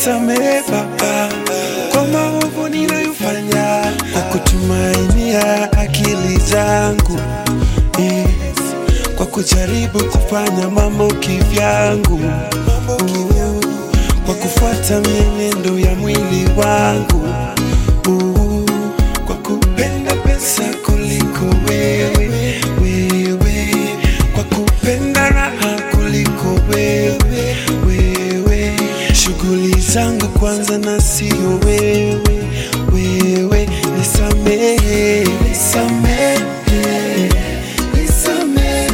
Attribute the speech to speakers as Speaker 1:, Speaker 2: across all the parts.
Speaker 1: nisamehe Baba kwa maovu ninayofanya, kwa kutumainia akili zangu yes, kwa kujaribu kufanya mambo kivyangu Uh, kwa kufuata mienendo ya mwili wangu Uh, kwa kupenda pesa kuliko wewe wewe, kwa kupenda raha kuliko wewe wewe, shughuli zangu kwanza na sio wewe wewe, nisamehe nisamehe nisamehe,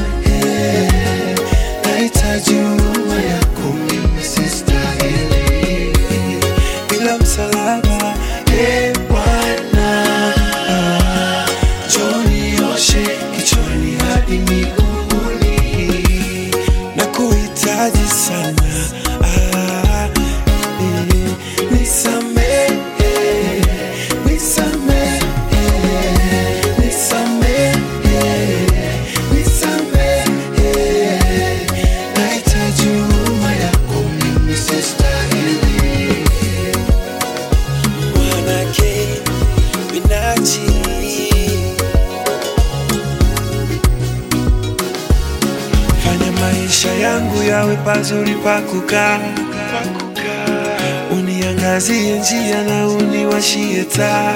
Speaker 1: nahitaji huruma yako mimi sistahili, bila msalaba e Bwana, njoo nioshe kichwani hadi miguuni, na kuhitaji sana ah, eh, nisamehe nisamehe nisamehe nisamehe, nahitaji huruma yako mimi sistahili mwanake minaji fanya maisha yangu yawe pazuri pa kukaa uniangazie njia na uniwashie taa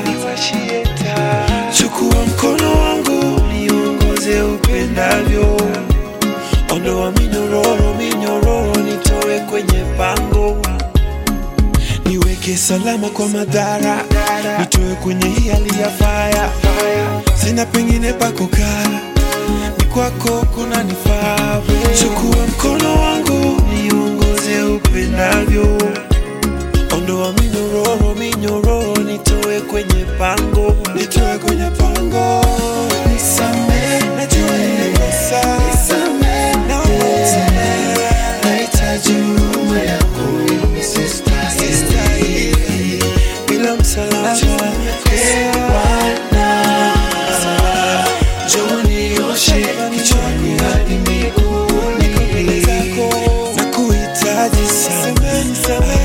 Speaker 1: chukua mkono wangu niongoze upendavyo ondoa minyororo minyororo nitoe kwenye pango niweke salama kwa madhara, nitoe kwenye hii hali ya faya. Sina pengine pa kukaa, ni kwako kuna nifaa. Chukua mkono wangu niongoze upendavyo, ondoa minyororo minyororo, nitoe kwenye pango, nitoe kwenye pango. Nisamehe, najua nimekosa, naomba unisamehe, nahitaji huruma yako mimi sistahili, bila msalaba ee Bwana, njoo nioshe kichwani hadi miguuni, na kuhitaji sana